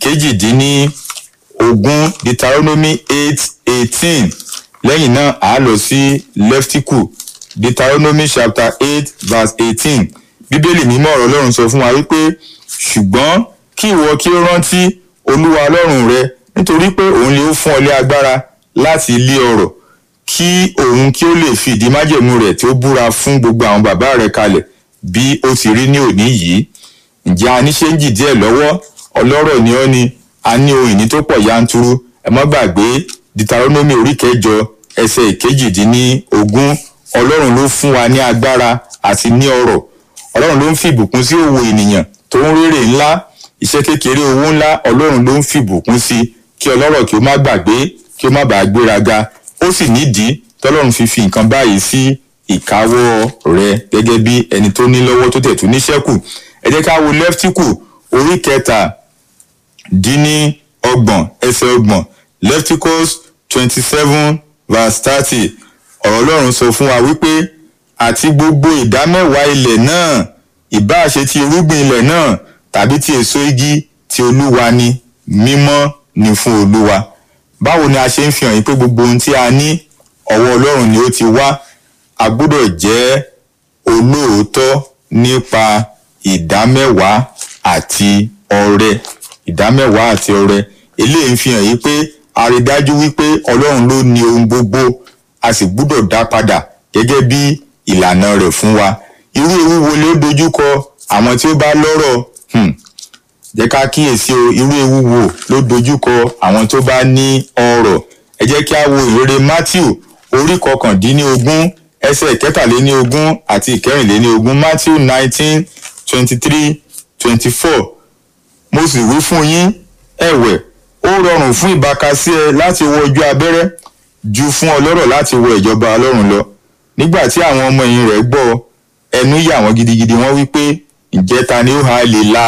ìkejìdínní ogún deuteronomy eight eighteen lẹ́yìn náà a lọ sí leftiku deuteronomy chapter eight verse eighteen bíbélì mímọ́ ọ̀rọ̀ ọlọ́run sọ fún wa wípé ṣùgbọ́n kí ìwọ kí ó rántí olúwa ọlọ́run rẹ nítorí pé òun lè ó fún ọ lé agbára láti lé ọrọ̀ kí òun kí ó lè fi ìdí májẹ̀mú rẹ̀ tí ó búra fún gbogbo àwọn bàbá rẹ̀ kalẹ̀ bí ó ti rí ní òní yìí ǹjẹ́ a ní ṣéǹjì díẹ̀ lọ́wọ́ ọlọ́rọ̀ ni ọ́ ni a ní ohun ìní tó pọ̀ yanturu ẹ má gbàgbé deuteronomy orí kẹjọ ẹsẹ̀ ìkejìdínlógún ọlọ́run ló fún wa ní agbára àti ní ọrọ̀ ọlọ́run ló ń fi ìbùkún sí òwò ènìyàn tó ń rérè ńlá iṣẹ́ kékeré owó ńlá ọlọ́run ló ń fi ìbùkún sí kí ọlọ́rọ̀ kí ó má gbàgbé kí ó má bàa gbéraga ó sì nídìí tọ́lọ́run fi fi nǹkan báyìí sí ìkáwọ́ rẹ gẹ́gẹ́ bí ẹni tó ní lọ́wọ́ tó tẹ̀ tó níṣẹ́kù ẹ jẹ́ ká wo lẹ́ftíkù orí kẹta dín ní ọgbọ̀n ẹsẹ̀ ọgbọ̀n lefticus twenty seven verse thirty ọ̀rọ̀ ọlọ́run sọ fún wa wípé àti gbogbo ìdámẹ́wàá ilẹ̀ náà ìbáà ṣe ti irúgbìn ilẹ̀ náà tàbí ti èso igi ti olúwa ni mímọ́ ni fún olúwa báwo ni a ṣe ń fi hàn yín pé gbogbo ohun tí a ní ọwọ́ ọlọ́run ni ó ti wá a gbọ́dọ̀ jẹ́ olóòótọ́ nípa ìdámẹ́wàá àti ọrẹ ìdámẹ́wàá àti ọrẹ eléyìí ń fi hàn yín pé a rí dájú wípé ọlọ́run ló ní ohun gbogbo a sì gbúdọ̀ dá padà gẹ́gẹ́ bí ìlànà rẹ̀ fún wa irú ewu wo ló dojúkọ àwọn tí ó bá lọ́rọ̀ hmm. jẹ́ ká kíyèsí o irú ewu wo ló dojúkọ àwọn tó bá ní ọrọ̀ ẹ jẹ́ kí a wo ìrere matthew orí kọkàndínlógún ẹsẹ̀ ìkẹtàléníogún àti ìkẹrìnléníogún matthew nineteen twenty three twenty four mo sì wí fún yín ẹ̀wẹ̀ ó rọrùn fún ìbákasí ẹ láti wọ ojú abẹ́rẹ́ ju fún ọlọ́rọ̀ láti wọ ìjọba ọlọ́run lọ nígbà tí àwọn ọmọ ẹ̀yìn rẹ̀ gbọ́ ẹnu yà wọ́n gidigidi wọ́n wí pé ǹjẹ́ ta ni ó ha lè la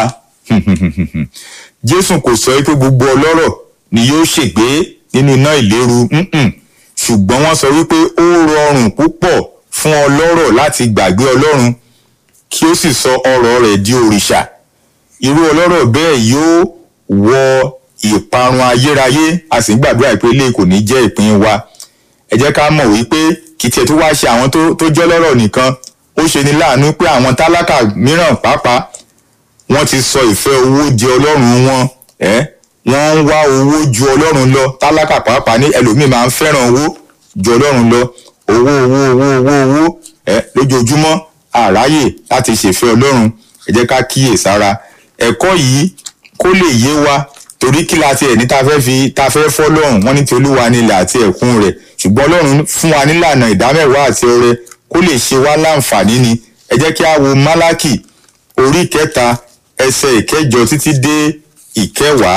jésù kò sọ pé gbogbo ọlọ́rọ̀ ni yóò ṣègbé nínú iná ìléru ṣùgbọ́n wọ́n sọ wípé ó rọrùn púpọ̀ fún ọlọ́rọ̀ láti gbàgbé ọlọ́run kí ó sì sọ ọrọ̀ rẹ̀ di òrìṣà irú ọlọ́rọ̀ bẹ́ẹ̀ yóò wọ ìparun ayérayé a sì ń gbàdúrà pé ilé kò ní jẹ́ ìpín wa ẹ jẹ́ ká mọ̀ wípé kì í tiẹ̀ tó wá ṣe àwọn tó jẹ́ lọ́rọ̀ nìkan ó ṣe ni láàánú pé àwọn tálákà mìíràn pàápàá wọ́n ti sọ ìfẹ́ owó di ọlọ́run wọn ẹ́ wọ́n ń wá owó ju ọlọ́run lọ tálákà pàápàá ní ẹlòmíì máa ń fẹ́ràn owó ju ọlọ́run lọ owó owó owó owó owó ẹ lójoojúmọ́ àráyè láti ṣèfẹ́ ọlọ́run ẹ jẹ́ ká kíyè sára ẹ̀kọ́ yìí kó lè yé wa torí kí la tiẹ̀ ní ta fẹ́ fi ta fẹ́ fọ́ lọ́run wọ́n ní ti olúwa nílẹ̀ àti ẹ̀kún rẹ̀ ṣùgbọ́n ọlọ́run fún wa nílànà ìdámẹ́wàá àti ọrẹ kó lè ṣe wá láǹfààní ni ẹ jẹ́ kí a wo málákì orí kẹta ẹsẹ̀ ìkẹjọ títí dé ìkẹwàá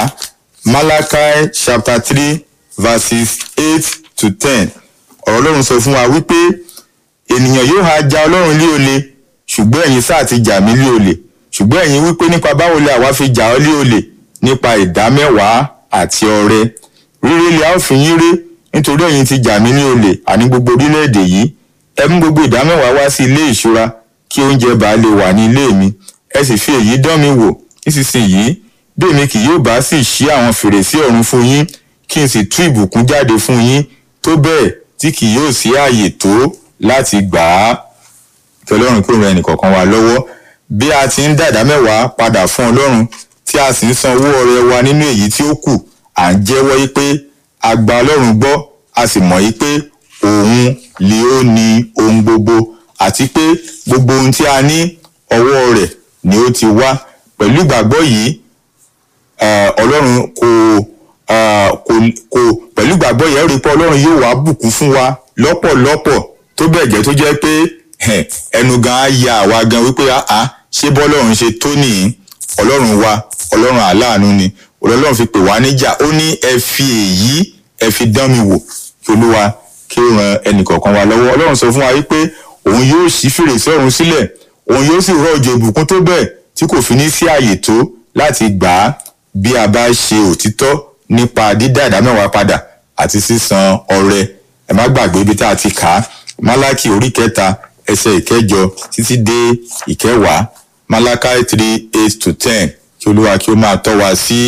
malachi chapter three verses eight to ten ọ̀rọ̀ ọlọ́run sọ fún wa wípé ènìyàn yóò ha ja ọlọ́run lé olè ṣùgbọ́n ẹ̀yin sáà ti jà mí lé olè ṣùgbọ́n ẹ̀yin wípé nípa báwo lè àwa fi jà ọ́ lé olè nípa ìdámẹ́wàá àti ọrẹ ríré lè a ó fi yín ré nítorí ẹ̀yin ti jà mí lé olè àní gbogbo orílẹ̀-èdè yìí ẹ mú gbogbo ìdámẹ́wàá wá sí ilé ìṣúra kí oúnjẹ bá lè wà ní ilé mi ẹ sì fi èyí dán mi wò nísinsìnyí bí èmi kì yóò bá sì ṣí àwọn fèrèsé ọ̀run fún yín kí n sì tú ìbùkún jáde fún yín tó bẹ́ẹ̀ tí kì yóò sí ààyè tó láti gbà á kí ọlọ́run kó ran ẹnìkọ̀ọ̀kan wa lọ́wọ́ bí a ti ń dàdá mẹ́wàá padà fún ọlọ́run tí a sì ń san owó ọrẹ wa nínú èyí tí ó kù à ń jẹ́wọ́ yí pé a gba ọlọ́run gbọ́ a sì mọ̀ yí pé òun lè ó ní ohun gbogbo àti pé gbogbo ohun tí a ní ọwọ́ rẹ̀ ni ó ti wá pẹ̀lú ìgbàgbọ́ yìí ọlọ́run kò kò kò pẹ̀lú ìgbàgbọ́ yẹn rí pé ọlọ́run yóò wá bùkún fún wa lọ́pọ̀lọpọ̀ tó bẹ́ẹ̀ jẹ́ tó jẹ́ pé ẹnu gan á ya àwa gan wípé àá ṣé bọ́lọ́run ṣe tó nìyí ọlọ́run wa ọlọ́run àláàánú ni ọlọ́run fi pè wá níjà ó ní ẹ fi èyí ẹ fi dán mi wò kí olúwa kí ó ran ẹnìkọ̀ọ̀kan wa lọ́wọ́ ọlọ́run sọ fún wa wípé òun yóò ṣí fèrèsé ọ̀run sílẹ̀ òun yóò sì rọ̀ òjò ìbùkún tó bẹ́ẹ̀ tí kò fi ní sí àyè tó láti gbà á bí a bá ṣe òtítọ́ nípa dídá ìdámẹ́wàá padà àti sísan ọrẹ ẹ má gbàgbé ibi tá a ti kà á málákì orí kẹta ẹsẹ̀ ìkẹjọ títí dé ìkẹwàá málákì three eight to ten kí olúwa kí ó máa tọ́ wa sí